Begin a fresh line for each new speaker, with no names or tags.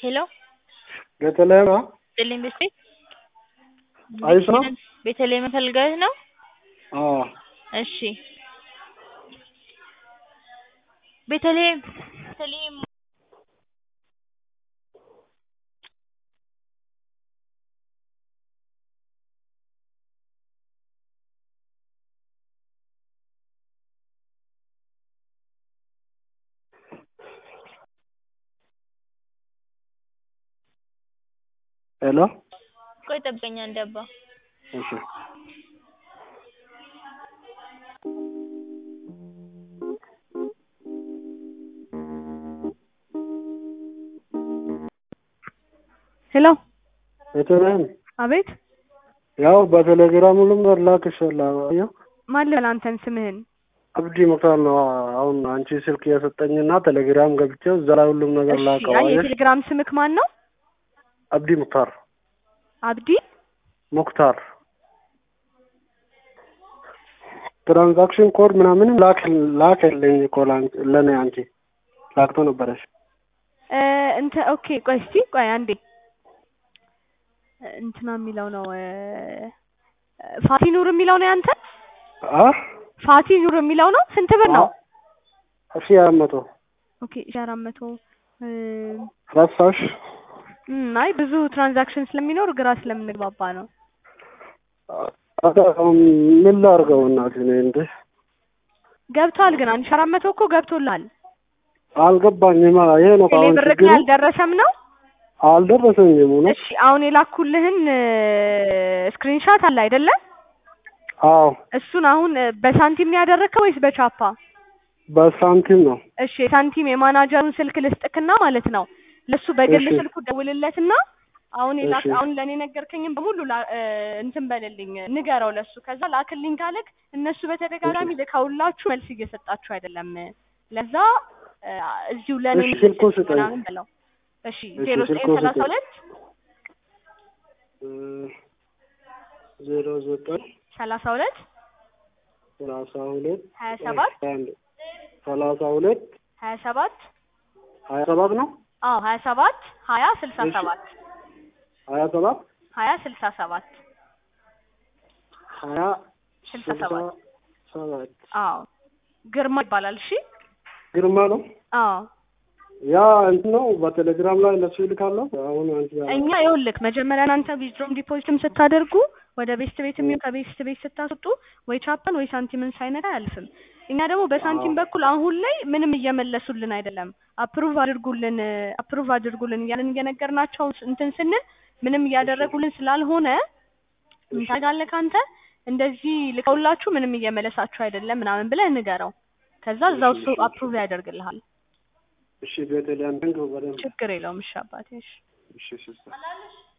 ሄሎ
ቤተልሔም ነው?
ጥልኝ ቤት
አይሽ ነው?
ቤተልሔም ፈልገህ ነው?
አዎ
እሺ ቤተልሔም ቤተልሔም
ሄሎ
ቆይ ጠብቀኝ አንዴ አባ
እሺ
ሄሎ
ቤተልሔም
አቤት
ያው በቴሌግራም ሁሉም ነገር ላክሻለሁ። አየሁ
ማን ልበል አንተን ስምህን
አብዲ ሙክታር ነው። አሁን አንቺ ስልክ የሰጠኝና ቴሌግራም ገብቼ እዛ ላይ ሁሉም ነገር
እሺ
ላከው።
አይ
አየሽ
የቴሌግራም ስምክ ማን ነው
አብዲ ሙክታር
አብዲ
ሙክታር ትራንዛክሽን ኮድ ምናምንም ላክ ላከልኝ እኮ ላን- ለእኔ አንቺ ላክቶ ነበረሽ።
እ እንተ ኦኬ ቆይ እስቲ ቆይ አንዴ እንትና የሚለው ነው እ ፋቲ ኑር የሚለው ነው ያንተ
አ
ፋቲ ኑር የሚለው ነው ስንት ብር ነው
እሺ አራት መቶ
ኦኬ ሺህ አራት መቶ እ
ረሳሽ?
እም አይ ብዙ ትራንዛክሽን ስለሚኖር ግራ ስለምንግባባ ነው
አ- አሁን ምን ላድርገው እናቴ እኔ እንዴ
ገብቷል ግን አንድ ሺህ አራት መቶ እኮ ገብቶልሃል
አልገባኝም። ይሄ ነው እኮ
ቴሌ
አሁን
ብር ግን
ችግሩ።
አልደረሰም ነው
አልደረሰኝም እውነት።
እሺ አሁን የላኩልህን ስክሪንሻት አለ አይደለ
አዎ
እሱን አሁን እ በሳንቲም ነው ያደረግከው ወይስ በቻፓ
በሳንቲም ነው።
እሺ የሳንቲም የማናጀሩን ስልክ ልስጥክና ማለት ነው ለሱ በግል
እሺ።
ስልኩ ደውልለትና አሁን የላክ
እሺ።
አሁን ለእኔ ነገርከኝም በሙሉ ላ- እ እንትን በልልኝ ንገረው ለሱ ከዛ ላክልኝ ካለክ እነሱ በተደጋጋሚ ልከውላችሁ መልስ እየሰጣችሁ አይደለም ለዛ እ እዚሁ ለእኔ
እሺ፣ ስልኩን ስጠኝ።
ምናምን በለው እሺ
እሺ፣
ዜሮ ዘጠኝ
ስልኩን
ሰላሳ
ስጠኝ።
ሁለት
እ ዜሮ ዘጠኝ
ሰላሳ ሁለት
ሰላሳ ሁለት
ሀያ ሰባት
አንድ ሰላሳ ሁለት
ሀያ ሰባት
ሀያ ሰባት ነው
አዎ ሀያ ሰባት ሀያ ስልሳ
እሺ።
ሰባት
ሀያ ሰባት
ሀያ ስልሳ ሰባት
ሀያ
ስልሳ
ስልሳ
ሰባት
ሰባት
አዎ ግርማ ይባላል እሺ
ግርማ ነው።
አዎ
ያ እንትን ነው በቴሌግራም ላይ ለሱ ይልካለሁ። አሁን አንቺ ያለ
እኛ ይኸውልህ መጀመሪያ እናንተ ዊዝድሮም ዲፖዚትም ስታደርጉ ወደ ቤስት ቤት የሚሆን ከቤስት ቤት ስታስወጡ ወይ ቻፓን ወይ ሳንቲምን ሳይነካ አያልፍም። እኛ ደግሞ በሳንቲም
አዎ።
በኩል አሁን ላይ ምንም እየመለሱልን አይደለም። አፕሩቭ አድርጉልን አፕሩቭ አድርጉልን እያልን እየነገርናቸው ስ- እንትን ስንል ምንም እያደረጉልን ስላልሆነ ምን ታደርጋለህ አንተ እንደዚህ ልከውላችሁ ምንም እየመለሳችሁ አይደለም ምናምን ብለህ ንገረው። ከዛ እዛው እሱ
እሺ፣ እሺ።
አፕሩቭ ያደርግልሃል።
እሺ ቤተልሔም ንገው በደንብ
ችግር የለውም። እሺ አባቴ እሺ።
እሺ ሲስተር